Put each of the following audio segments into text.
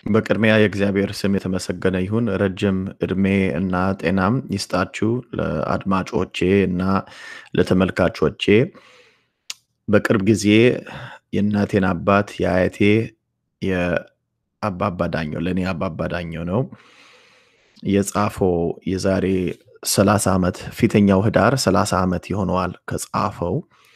በቅድሚያ የእግዚአብሔር ስም የተመሰገነ ይሁን። ረጅም እድሜ እና ጤናም ይስጣችሁ ለአድማጮቼ እና ለተመልካቾቼ። በቅርብ ጊዜ የእናቴን አባት የአያቴ የአባባ ዳኘው ለእኔ አባባ ዳኘው ነው የጻፈው የዛሬ 30 ዓመት ፊተኛው ህዳር 30 ዓመት ይሆነዋል ከጻፈው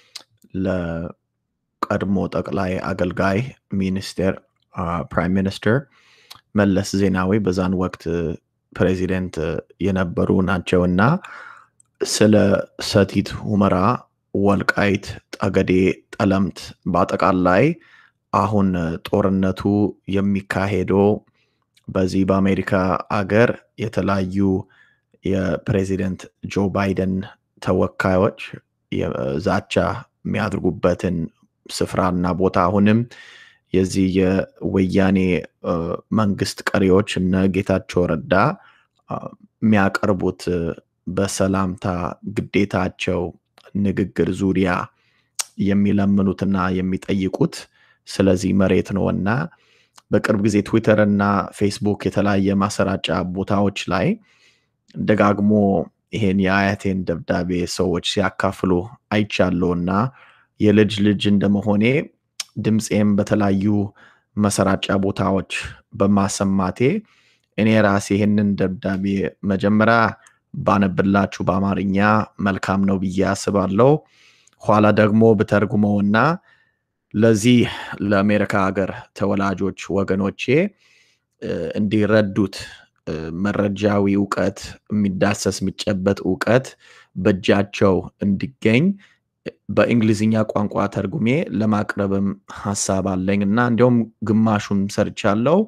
ለቀድሞ ጠቅላይ አገልጋይ ሚኒስቴር ፕራይም ሚኒስትር መለስ ዜናዊ በዛን ወቅት ፕሬዚደንት የነበሩ ናቸው እና ስለ ሰቲት ሁመራ፣ ወልቃይት፣ ጠገዴ፣ ጠለምት በአጠቃላይ አሁን ጦርነቱ የሚካሄደው በዚህ በአሜሪካ አገር የተለያዩ የፕሬዚደንት ጆ ባይደን ተወካዮች ዛቻ የሚያደርጉበትን ስፍራና ቦታ አሁንም የዚህ የወያኔ መንግስት ቀሪዎች እነ ጌታቸው ረዳ የሚያቀርቡት በሰላምታ ግዴታቸው ንግግር ዙሪያ የሚለምኑትና የሚጠይቁት ስለዚህ መሬት ነው እና በቅርብ ጊዜ ትዊተር እና ፌስቡክ የተለያየ ማሰራጫ ቦታዎች ላይ ደጋግሞ ይሄን የአያቴን ደብዳቤ ሰዎች ሲያካፍሉ አይቻለሁ እና የልጅ ልጅ እንደመሆኔ ድምፄም በተለያዩ መሰራጫ ቦታዎች በማሰማቴ እኔ ራሴ ይህንን ደብዳቤ መጀመሪያ ባነብላችሁ በአማርኛ መልካም ነው ብዬ አስባለሁ። ኋላ ደግሞ ብተርጉመውና ለዚህ ለአሜሪካ ሀገር ተወላጆች ወገኖቼ እንዲረዱት መረጃዊ እውቀት የሚዳሰስ የሚጨበጥ እውቀት በእጃቸው እንዲገኝ በእንግሊዝኛ ቋንቋ ተርጉሜ ለማቅረብም ሀሳብ አለኝ እና እንዲሁም ግማሹን ሰርቻለሁ።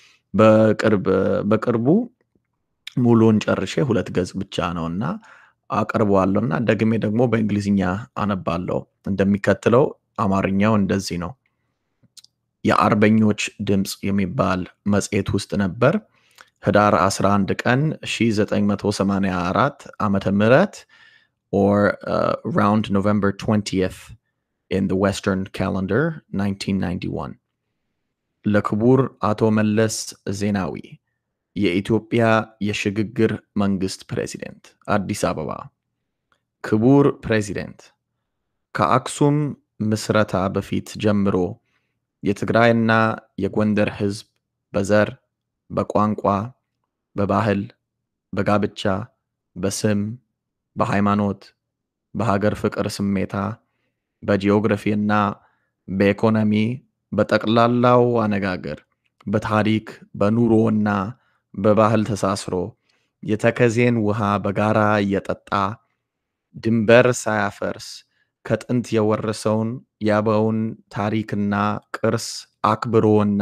በቅርቡ ሙሉን ጨርሼ ሁለት ገጽ ብቻ ነው እና አቀርበዋለሁ እና ደግሜ ደግሞ በእንግሊዝኛ አነባለሁ። እንደሚከተለው አማርኛው እንደዚህ ነው። የአርበኞች ድምፅ የሚባል መጽሔት ውስጥ ነበር። ህዳር 11 ቀን 1984 ዓመተ ምህረት or uh, around November 20th in the Western calendar 1991 ለክቡር አቶ መለስ ዜናዊ የኢትዮጵያ የሽግግር መንግስት ፕሬዚደንት አዲስ አበባ። ክቡር ፕሬዚደንት፣ ከአክሱም ምስረታ በፊት ጀምሮ የትግራይና የጎንደር ህዝብ በዘር፣ በቋንቋ፣ በባህል፣ በጋብቻ፣ በስም በሃይማኖት፣ በሀገር ፍቅር ስሜታ፣ በጂኦግራፊና በኢኮኖሚ በጠቅላላው አነጋገር፣ በታሪክ በኑሮና በባህል ተሳስሮ የተከዜን ውሃ በጋራ እየጠጣ ድንበር ሳያፈርስ ከጥንት የወረሰውን የአበውን ታሪክና ቅርስ አክብሮና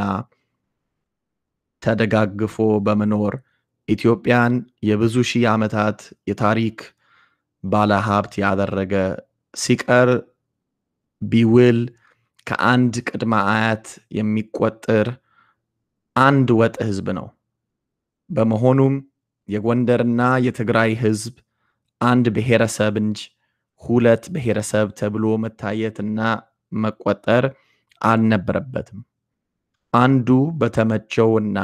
ተደጋግፎ በመኖር ኢትዮጵያን የብዙ ሺህ ዓመታት የታሪክ ባለ ሀብት ያደረገ ሲቀር ቢውል ከአንድ ቅድመ አያት የሚቆጠር አንድ ወጥ ህዝብ ነው። በመሆኑም የጎንደርና የትግራይ ህዝብ አንድ ብሔረሰብ እንጂ ሁለት ብሔረሰብ ተብሎ መታየትና መቆጠር አልነበረበትም። አንዱ በተመቸውና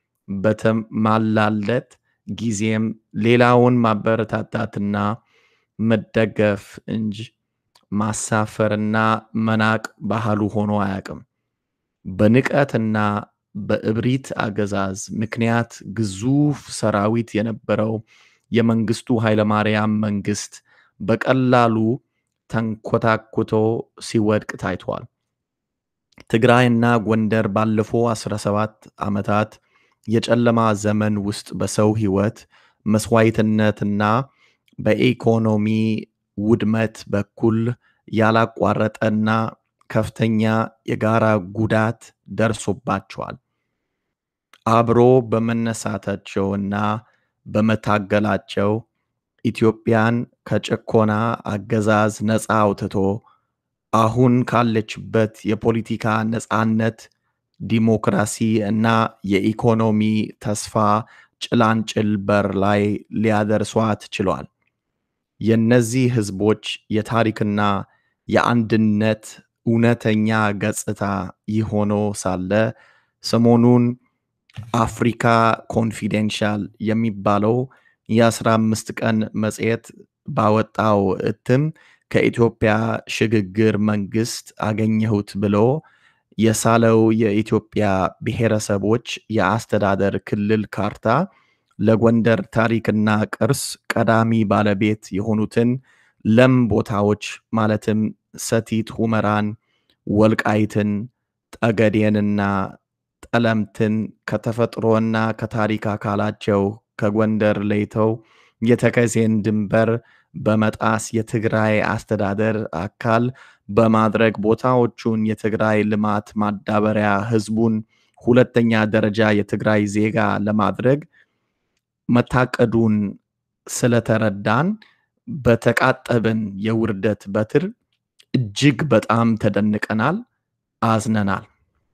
በተማላለት ጊዜም ሌላውን ማበረታታትና መደገፍ እንጂ ማሳፈርና መናቅ ባህሉ ሆኖ አያውቅም። በንቀትና በእብሪት አገዛዝ ምክንያት ግዙፍ ሰራዊት የነበረው የመንግስቱ ኃይለማርያም መንግስት በቀላሉ ተንኮታኩቶ ሲወድቅ ታይቷል። ትግራይና ጎንደር ባለፉ 17 ዓመታት የጨለማ ዘመን ውስጥ በሰው ህይወት መስዋዕትነትና በኢኮኖሚ ውድመት በኩል ያላቋረጠና ከፍተኛ የጋራ ጉዳት ደርሶባቸዋል። አብሮ በመነሳታቸውና በመታገላቸው ኢትዮጵያን ከጭቆና አገዛዝ ነፃ አውጥቶ አሁን ካለችበት የፖለቲካ ነፃነት፣ ዲሞክራሲ እና የኢኮኖሚ ተስፋ ጭላንጭል በር ላይ ሊያደርሷት ችሏል። የእነዚህ ህዝቦች የታሪክና የአንድነት እውነተኛ ገጽታ ይሆኖ ሳለ ሰሞኑን አፍሪካ ኮንፊደንሻል የሚባለው የ15 ቀን መጽሔት ባወጣው እትም ከኢትዮጵያ ሽግግር መንግስት አገኘሁት ብሎ የሳለው የኢትዮጵያ ብሔረሰቦች የአስተዳደር ክልል ካርታ ለጎንደር ታሪክና ቅርስ ቀዳሚ ባለቤት የሆኑትን ለም ቦታዎች ማለትም ሰቲት ሁመራን፣ ወልቃይትን፣ ጠገዴንና ጠለምትን ከተፈጥሮና ከታሪክ አካላቸው ከጎንደር ለይተው የተከዜን ድንበር በመጣስ የትግራይ አስተዳደር አካል በማድረግ ቦታዎቹን የትግራይ ልማት ማዳበሪያ ህዝቡን ሁለተኛ ደረጃ የትግራይ ዜጋ ለማድረግ መታቀዱን ስለተረዳን በተቃጠብን የውርደት በትር እጅግ በጣም ተደንቀናል፣ አዝነናል።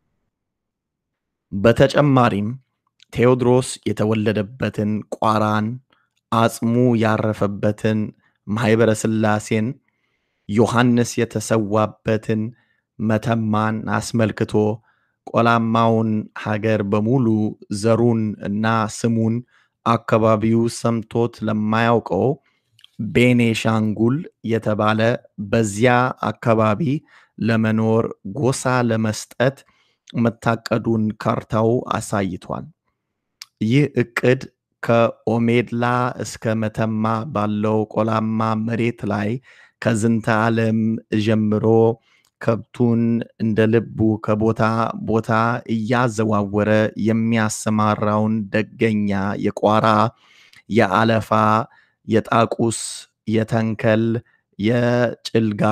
በተጨማሪም ቴዎድሮስ የተወለደበትን ቋራን፣ አጽሙ ያረፈበትን ማኅበረ ሥላሴን፣ ዮሐንስ የተሰዋበትን መተማን አስመልክቶ ቆላማውን ሀገር በሙሉ ዘሩን እና ስሙን አካባቢው ሰምቶት ለማያውቀው ቤኔሻንጉል የተባለ በዚያ አካባቢ ለመኖር ጎሳ ለመስጠት መታቀዱን ካርታው አሳይቷል። ይህ እቅድ ከኦሜድላ እስከ መተማ ባለው ቆላማ መሬት ላይ ከዝንተ ዓለም ጀምሮ ከብቱን እንደ ልቡ ከቦታ ቦታ እያዘዋወረ የሚያሰማራውን ደገኛ የቋራ፣ የአለፋ፣ የጣቁስ፣ የተንከል፣ የጭልጋ፣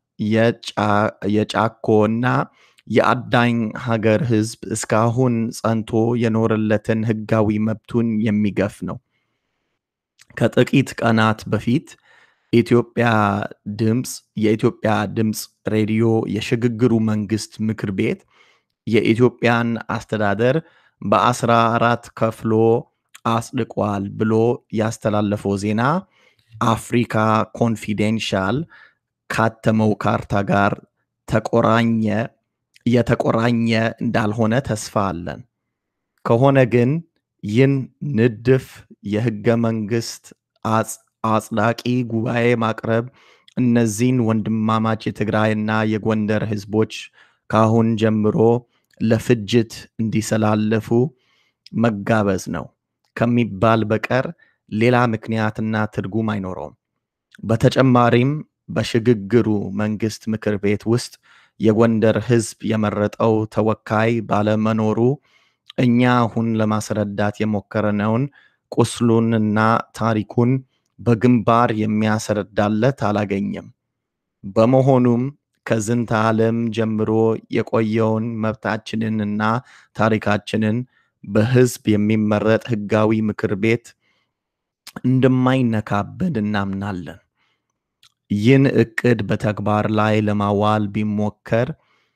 የጫኮ እና የአዳኝ ሀገር ህዝብ እስካሁን ጸንቶ የኖረለትን ህጋዊ መብቱን የሚገፍ ነው። ከጥቂት ቀናት በፊት ኢትዮጵያ ድምፅ የኢትዮጵያ ድምፅ ሬዲዮ የሽግግሩ መንግስት ምክር ቤት የኢትዮጵያን አስተዳደር በአስራ አራት ከፍሎ አጽድቋል ብሎ ያስተላለፈው ዜና አፍሪካ ኮንፊዴንሻል ካተመው ካርታ ጋር ተቆራኘ የተቆራኘ እንዳልሆነ ተስፋ አለን። ከሆነ ግን ይህን ንድፍ የህገ መንግስት አጽዳቂ ጉባኤ ማቅረብ እነዚህን ወንድማማች የትግራይና የጎንደር ህዝቦች ካሁን ጀምሮ ለፍጅት እንዲሰላለፉ መጋበዝ ነው ከሚባል በቀር ሌላ ምክንያትና ትርጉም አይኖረውም። በተጨማሪም በሽግግሩ መንግስት ምክር ቤት ውስጥ የጎንደር ህዝብ የመረጠው ተወካይ ባለመኖሩ እኛ አሁን ለማስረዳት የሞከረነውን ቁስሉንና ታሪኩን በግንባር የሚያስረዳለት አላገኘም። በመሆኑም ከዝንተ ዓለም ጀምሮ የቆየውን መብታችንንና ታሪካችንን በህዝብ የሚመረጥ ህጋዊ ምክር ቤት እንደማይነካብን እናምናለን። ይህን እቅድ በተግባር ላይ ለማዋል ቢሞከር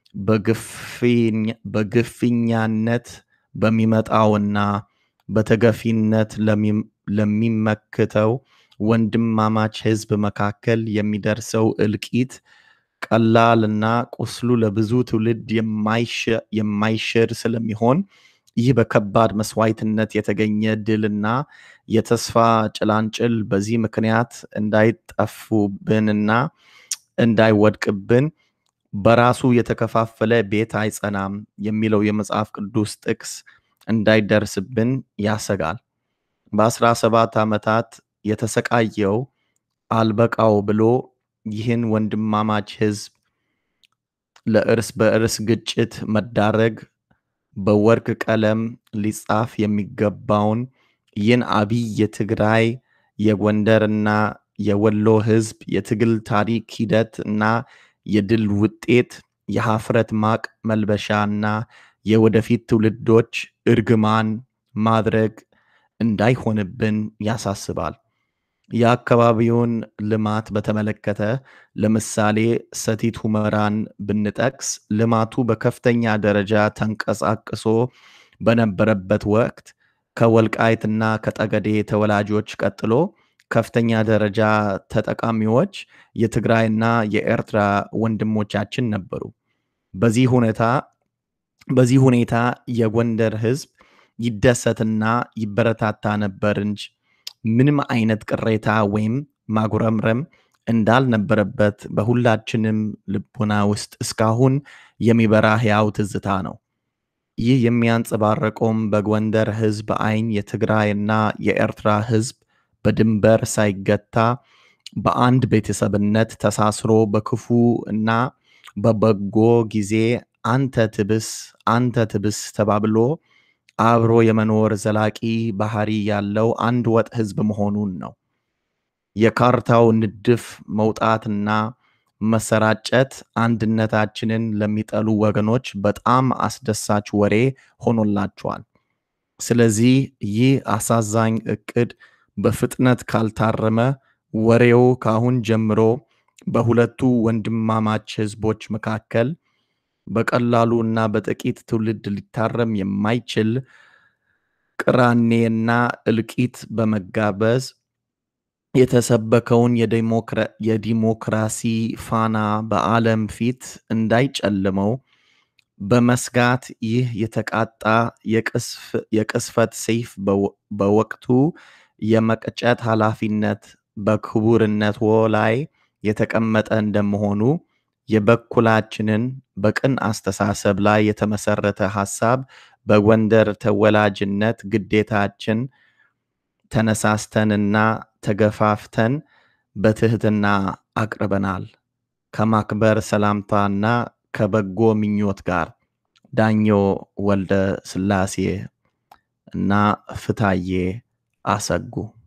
በግፍኛነት በሚመጣውና በተገፊነት ለሚመክተው ወንድማማች ህዝብ መካከል የሚደርሰው እልቂት ቀላልና ቁስሉ ለብዙ ትውልድ የማይሽር ስለሚሆን ይህ በከባድ መስዋዕትነት የተገኘ ድልና የተስፋ ጭላንጭል በዚህ ምክንያት እንዳይጠፉብንና እንዳይወድቅብን በራሱ የተከፋፈለ ቤት አይጸናም የሚለው የመጽሐፍ ቅዱስ ጥቅስ እንዳይደርስብን ያሰጋል። በአስራ ሰባት ዓመታት የተሰቃየው አልበቃው ብሎ ይህን ወንድማማች ህዝብ ለእርስ በእርስ ግጭት መዳረግ በወርቅ ቀለም ሊጻፍ የሚገባውን ይህን አብይ የትግራይ የጎንደርና የወሎ ህዝብ የትግል ታሪክ ሂደት እና የድል ውጤት የሀፍረት ማቅ መልበሻና የወደፊት ትውልዶች እርግማን ማድረግ እንዳይሆንብን ያሳስባል። የአካባቢውን ልማት በተመለከተ ለምሳሌ ሰቲት ሁመራን ብንጠቅስ ልማቱ በከፍተኛ ደረጃ ተንቀሳቅሶ በነበረበት ወቅት ከወልቃይትና ከጠገዴ ተወላጆች ቀጥሎ ከፍተኛ ደረጃ ተጠቃሚዎች የትግራይና የኤርትራ ወንድሞቻችን ነበሩ። በዚህ ሁኔታ በዚህ ሁኔታ የጎንደር ህዝብ ይደሰትና ይበረታታ ነበር እንጂ ምንም አይነት ቅሬታ ወይም ማጉረምረም እንዳልነበረበት በሁላችንም ልቦና ውስጥ እስካሁን የሚበራ ሕያው ትዝታ ነው። ይህ የሚያንጸባረቀውም በጎንደር ሕዝብ ዓይን የትግራይና የኤርትራ ሕዝብ በድንበር ሳይገታ በአንድ ቤተሰብነት ተሳስሮ በክፉ እና በበጎ ጊዜ አንተ ትብስ አንተ ትብስ ተባብሎ አብሮ የመኖር ዘላቂ ባህሪ ያለው አንድ ወጥ ሕዝብ መሆኑን ነው። የካርታው ንድፍ መውጣትና መሰራጨት አንድነታችንን ለሚጠሉ ወገኖች በጣም አስደሳች ወሬ ሆኖላቸዋል። ስለዚህ ይህ አሳዛኝ እቅድ በፍጥነት ካልታረመ ወሬው ካሁን ጀምሮ በሁለቱ ወንድማማች ህዝቦች መካከል በቀላሉ እና በጥቂት ትውልድ ሊታረም የማይችል ቅራኔና እልቂት በመጋበዝ የተሰበከውን የዲሞክራሲ ፋና በዓለም ፊት እንዳይጨልመው በመስጋት ይህ የተቃጣ የቅስፈት ሰይፍ በወቅቱ የመቅጨት ኃላፊነት በክቡርነትዎ ላይ የተቀመጠ እንደመሆኑ የበኩላችንን በቅን አስተሳሰብ ላይ የተመሰረተ ሐሳብ በጎንደር ተወላጅነት ግዴታችን ተነሳስተንና ተገፋፍተን በትህትና አቅርበናል። ከማክበር ሰላምታና ከበጎ ምኞት ጋር ዳኞ ወልደ ስላሴ እና ፍታዬ አሰጉ